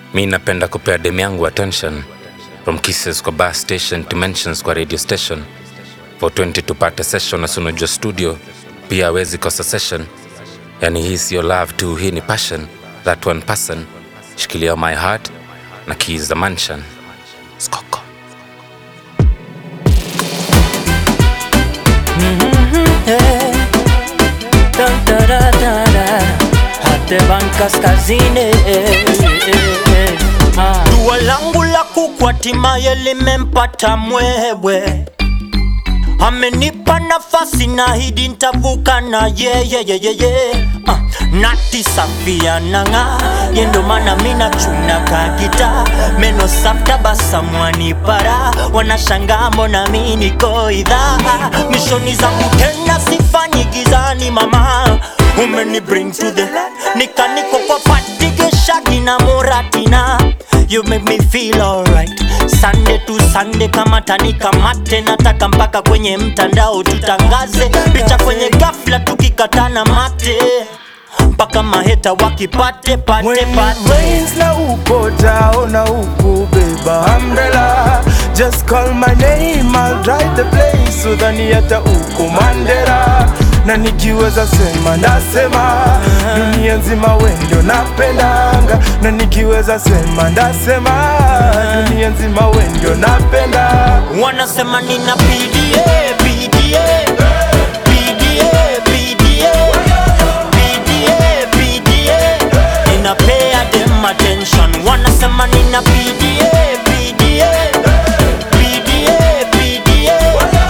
mi napenda kupea dem yangu attention from kisses kwa bar station to mentions kwa radio station 420 tupate session asunajua studio pia awezi kosa session yani hii siyo love tu hii ni passion that one person shikilia my heart na keys the mansion skoko Eh, da, da, da, da, da. Hate Bank Kaskazini eh, eh, eh. Ah. Dua langu la kuku hatimaye limempata mwewe amenipa nafasi na hidi ntavuka na yeyeyeyeye uh, nati safia nanga yendo mana mina chuna kagita meno safta basamwani para wanashangaa mbona mi niko idhaa mishoni zangu tena sifanyi gizani mama umeni bring to the nikaniko kwa patigeshagi na muratina you make me feel alright Sunday to Sunday kama tanika mate nataka mpaka kwenye mtandao tutangaze picha kwenye ghafla tukikatana mate mpaka maheta wakipate pate When pate it rains na upo taona huku beba umbrella Just call my name I'll drive the place Udhani hata uko Mandera na nikiweza sema ndasema dunia nzima we ndio napendanga na nikiweza sema ndasema dunia nzima we ndio napenda wanasema nina PDA, PDA, PDA, PDA, PDA, PDA. Ninapea them attention wanasema nina PDA, PDA, PDA, PDA,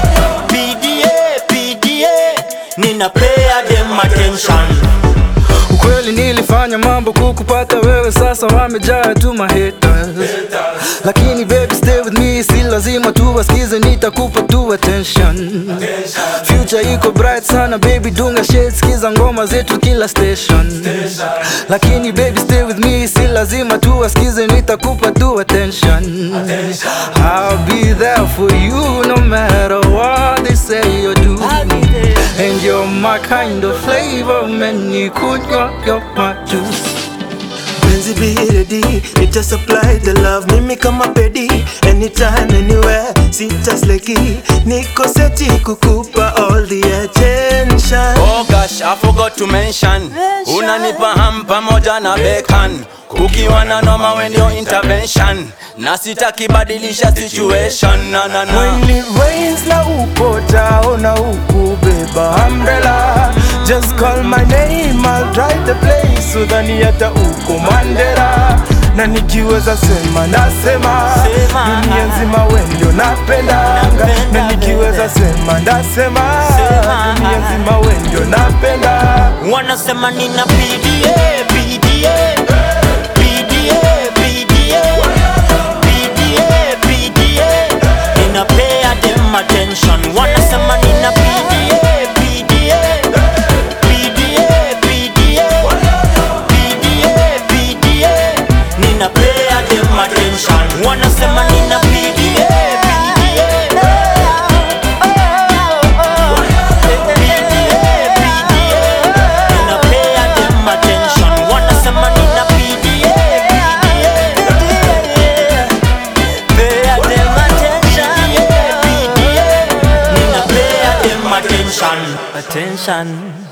PDA, PDA. Ninapea them attention Ukweli nilifanya mambo kukupata wewe, sasa wamejaa tu mahaters. Lakini baby stay with me, si lazima tu wasikize, nitakupa tu attention. Future iko bright sana baby, dunga shade, sikiza ngoma zetu kila station. Lakini baby stay with me, si lazima tu wasikize, nitakupa tu attention. I'll be there for you no matter what they say or do. And you're my kind of flavor, man, you could rock your my juice. Penzi be ready, nita supply the love mimi kama pedi anytime anywhere, sita sleki, niko seti kukupa all the attention. Oh gosh, I forgot to mention Unanipa ham pamoja na bacon Kukiwa na noma when your intervention Na sitaki badilisha situation na na na When it rains na upo taona huku beba umbrella Just call my name I'll drive the place Udhani hata uko Mandera na nikiweza sema ndasema Sema. dunia nzima we ndio napendanga na Napenda, nikiweza sema ndasema Sema. dunia nzima we ndio napenda wanasema nina PDA, PDA, PDA, PDA, PDA, PDA. Ninapea them attention. Wanasema nina PDA, PDA, PDA, PDA, PDA, PDA. Ninapea them attention. Wanasema nina PDA, PDA, PDA. Ninapea them attention. Wanasema nina PDA, PDA. Pea them attention. PDA. Ninapea them attention. Attention.